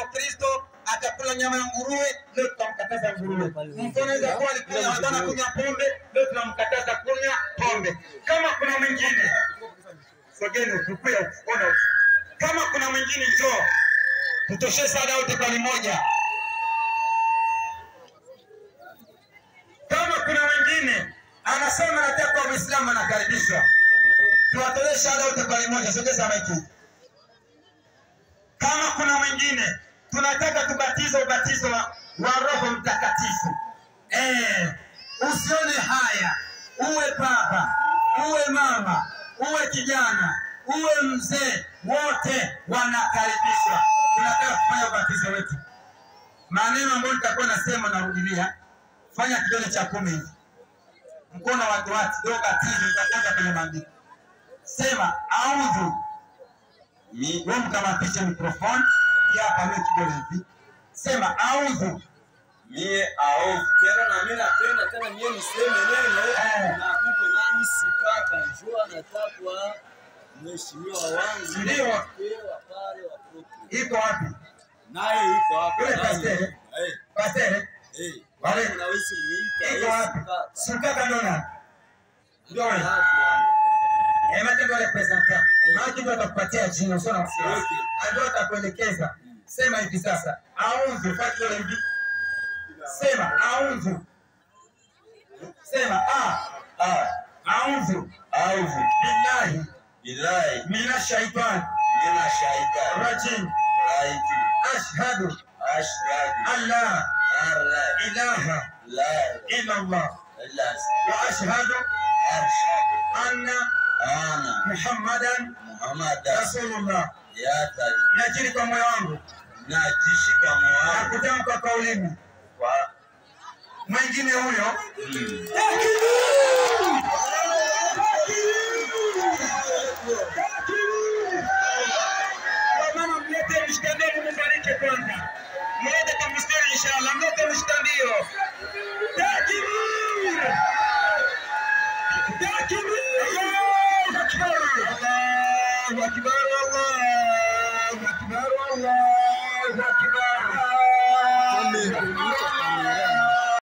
Ukristo atakula nyama ya nguruwe, leo tutamkataza nguruwe. Mtu anaweza kuwa alikunywa hata kunywa pombe, leo tunamkataza kunywa pombe. Kama kuna mwingine sogeni ukukuya ona, kama kuna mwingine njoo, tutoshe sada wote kwa moja. Kama kuna mwingine anasema nataka kwa Muislamu anakaribishwa, tuwatolee shahada wote kwa moja. Sogeza maiki. Kama kuna mwingine tunataka tubatize ubatizo wa, wa Roho Mtakatifu. Eh, usione haya, uwe baba, uwe mama, uwe kijana, uwe mzee, wote wanakaribishwa. Tunataka kufanya ubatizo wetu. Maneno ambayo nitakuwa nasema, narudilia, fanya kidole cha kumi hivi, mkono wa watu ndio batizo, utakwenda kwenye maandiko. Sema audhu ni wewe mkamatishe mikrofoni hapa, mimi kidole hivi, sema audhu mie aovu tena na mimi napenda tena mie niseme neno Eh. na kuko nani sipaka njoo anatakwa mheshimiwa wangu Ndio. Pewa pale watoto iko wapi? naye iko hapa Yule nani? pastere? eh Pastere eh Wale- wale unawezi muita iko yeye wapi? sipaka Sukaka ndo nani? Ndio wewe. hapo Eh, matendo yale presenter. Maana ndio atakupatia jina usio na wasiwasi. Okay. Ndio atakuelekeza. Sema hivi sasa. Audhu, fanya kidole hivi. Sema audhu. Sema a ah audhu aovu billahi bilahi minash shaitani mina shaita rajim. raiti Ashhadu ashhadu an la an la ilaha ilaha illa Allah illa wa ashhadu ashhadu anna ana Muhammadan muhammadan Rasulullah. yatari Nakiri kwa moyo wangu najishi kwa na moyo kutamka kwa ulimi. kwa Mwingine huyo mm. Kwa maana mlete mshtandio mfariki kwanza. Mlete kwa mstari inshallah, mlete mshtandio. Takbir! Takbir! Allahu akbar! Allahu akbar! Allahu akbar! Allahu akbar!